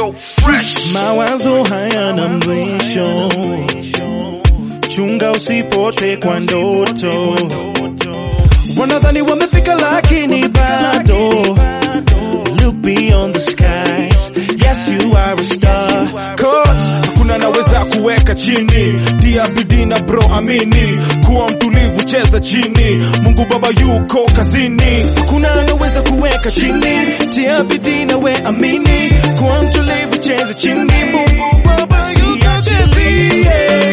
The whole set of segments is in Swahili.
so fresh. Mawazo hayana mwisho, chunga usipote kwa ndoto. Wanadhani wamefika lakini bado. Look beyond the skies, yes you are a star. Cause hakuna naweza kuweka chini, tia bidii na bro, amini kuwa mtulivu, cheza chini. Mungu Baba yuko kazini, Hakuna anaweza kuweka chini, tia bidii na we amini, kuwa mtulivu, cheza chini. Mungu Baba yuko kazini.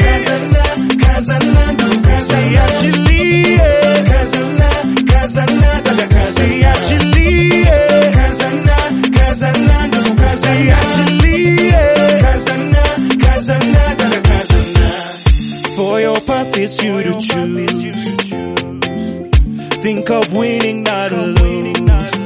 Achilie. Achilie. Achilie. For your path it's you to choose. Think of winning, not lose.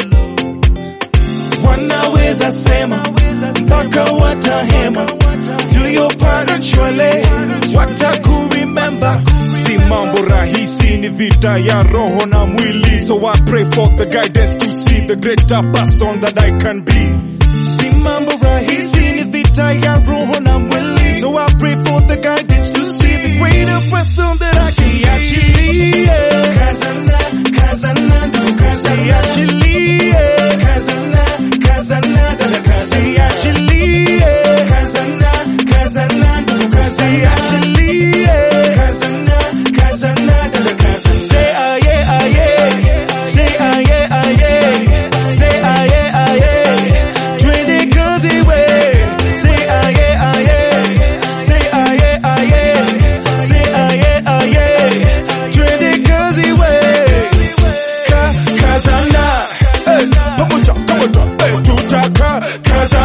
Wanaweza sema mpaka watahema, do your part actually, watakuremember. si mambo rahisi, ni vita ya roho na mwili. So I pray for the guidance to see the greater person that I can be. Si mambo rahisi, ni vita ya roho na mwili. So I pray for the guidance to see the greater person that I can be. Achilie. Achilie. Say aye, aye. Say aye, aye. Say aye, aye. Twende kazi we. Say aye, aye. Say aye, aye. Say aye, aye. Twende kazi we. Ka, kazana, eh, pamoja, pamoja, eh, tutaka, kazana.